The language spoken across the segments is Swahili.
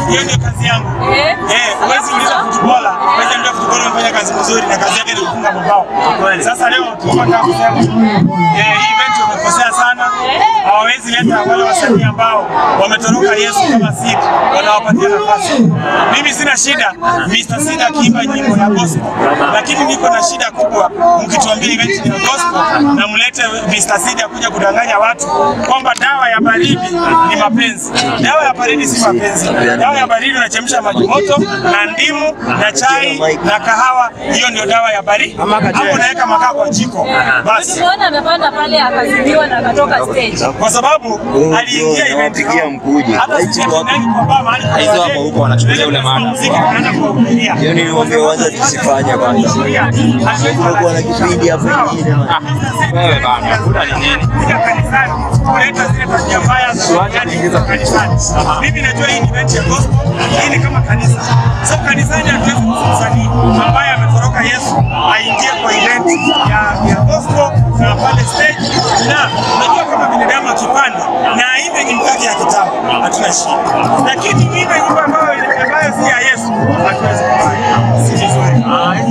hiyo ndio kazi yangu. Eh. Eh, huwezi uliza footballer, huwezi ambia footballer amefanya kazi nzuri na kazi yake ni kufunga mabao. Sasa leo tulikuwa tunataka kusema eh, hii event wamekosea sana. Hawawezi leta wale wasanii ambao wametoroka Yesu kama Sid, wanawapatia nafasi. Mimi sina shida Mr. Sid akiimba nyimbo ya gospel, lakini niko na shida kubwa mkituambia event ni ya gospel na mlete Mr. Sid akuja kudanganya watu kwamba dawa ya baridi ni mapenzi. Dawa ya baridi si mapenzi. Dawa ya baridi unachemsha maji moto na ndimu na chai na kahawa, hiyo ndio dawa ya baridi. Hapo unaweka makaa kwa jiko basi, Tuliona amepanda pale akazidiwa na akatoka stage. kwa sababu aliingia event Nawapigia mkuje. hata sisi hatuendagi kwa bar mahali kuna Hizo hapo wazee, huko wanachukulia ule tunaenda mada. muziki, tunaenda kuwahubiria. Hiyo niliwaambia kwanza tusifanye kwanza. Tumekuwa na kipindi hapo ingine. Wewe bana, buda ni nini? kuja kanisani kuleta zile tabia mbaya za vijana za kanisani. Mimi najua hii ni event ya gospel, hii ni kama kanisa. So kanisani hatuwezi kuhusu msanii ambaye ametoroka Yesu aingie kwa event ya, ya gospel na pale stage, na unajua kama binadamu akipanda na aimbe nyimbo yake ya kitabu hatuna shida, lakini uimbe nyimbo ambayo ambayo si ya Yesu hatuwezi kufanya, si vizuri.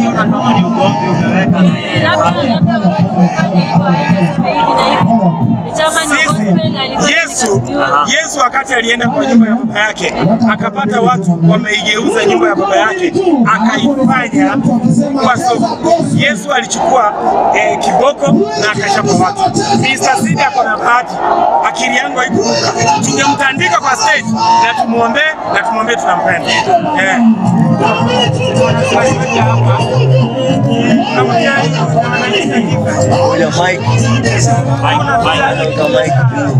Sisi, Yesu, Yesu wakati alienda kwa nyumba ya baba yake akapata watu wameigeuza nyumba ya baba yake akaifanya kwa soko. Yesu alichukua eh, kiboko na akachapa watu. Mr. Sidi ako na bahati, akili yangu haikuruka. Tungemtandika kwa stage na tumuombee na tumwambie tunampenda eh. Moja mic. Kama mic tu.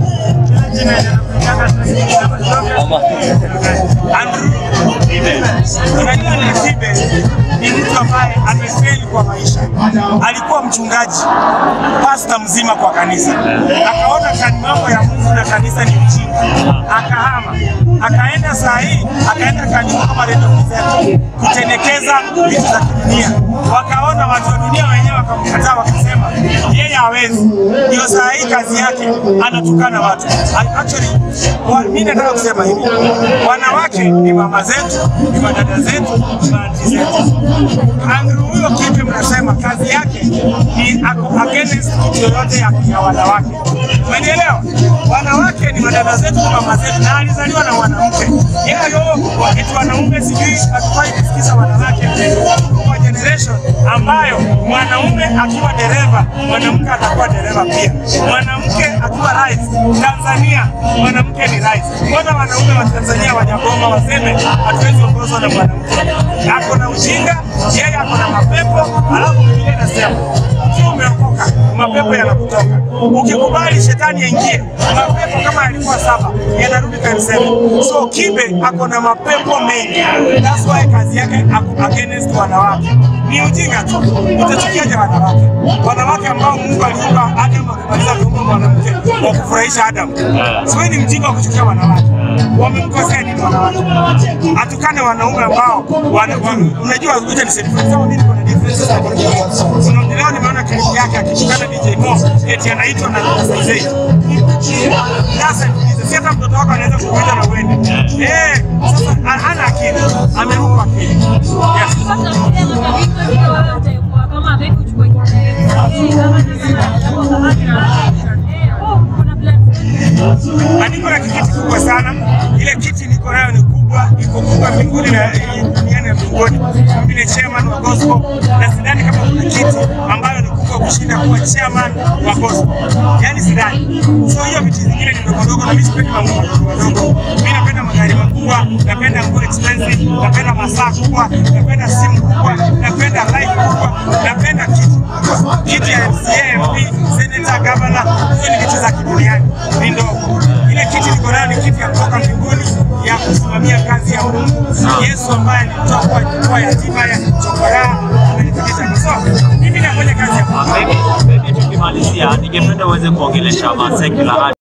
Ama Andrew Unajua Nisibe ni mtu ambaye amefeli kwa maisha. Alikuwa mchungaji, pasta mzima kwa kanisa, akaona kan mambo ya Mungu na kanisa ni mjinga, akahama, akaenda saa hii, akaenda kanisa kama Radio Mzee kutenekeza vitu za kidunia. Wakaona watu wa dunia wenyewe wakamkataa, wakasema yeye hawezi. Ndio saa hii kazi yake anatukana watu. Actually, wa- mimi nataka kusema hivi, wanawake ni mama zetu, ni madada zetu, ni maanti zetu. Andrew huyo kipi mnasema kazi yake ni ako against kitu yoyote ya, ya wanawake. Umenielewa? Wanawake ni madada zetu, ni mama zetu, na alizaliwa na mwanamke. Yeye yo eti wanaume sijui hatufai kusikiza wanawake. Tuko kwa generation ambayo mwanaume akiwa dereva, mwanamke atakuwa dereva pia. Mwanamke akiwa rais Tanzania, mwanamke ni rais. Mbona wanaume wa Tanzania wanyagoma waseme hatuwezi ongozwa na mwanamke? Ako na ujinga, yeye ako na mapepo, alafu Biblia inasema ukiwa umeokoka mapepo yanakutoka. Ukikubali shetani aingie, mapepo kama yalikuwa saba yanarudi kanisani. So Kibe ako na mapepo mengi, that's why kazi yake ako against wanawake. Ni ujinga tu. Utachukiaje wanawake? Wanawake ambao Mungu aliumba Adam akimaliza kuumba mwanamke wa kufurahisha Adam. So wewe ni mjinga wa kuchukia wanawake. Wamemkosea nini wanawake? Atukane wanaume ambao wana, wa, unajua kuja ni difference. Kama mimi niko na difference sana. Kuna leo nimeona clip yake akitukana DJ Mo eti anaitwa na Zay. Sasa niulize, si hata mtoto wako anaweza kukuita na uende. Eh, sasa hana akili. Ameruka akili. Yes. Na niko na kiti kubwa sana. Ile kiti niko nayo ni kubwa, iko kubwa mbinguni na duniani na mbinguni. Mimi ni chairman wa gospel na sidhani kama kuna kiti ambayo ni kubwa kushinda kuwa chairman wa gospel. Yaani sidhani. So hiyo viti zingine ni ndogo ndogo na mimi sipendi mambo madogo madogo. Mimi napenda magari makubwa, napenda nguo expensive, napenda masaa kubwa, napenda simu kubwa, napenda life kubwa, napenda kiti kubwa. Kiti ya MCA, MP, senator, governor, hizo ni viti za kiduniani. Ni ndogo. Ile kiti niko nayo ni kiti ya kutoka mbinguni ya kusimamia kazi ya Mungu. Yesu ambaye alitoka kwa kwa yatima ya chokora amenifikisha. So mimi nafanya kazi ya Mungu. Maybe, maybe tukimalizia, ningependa uweze kuongelesha ma secular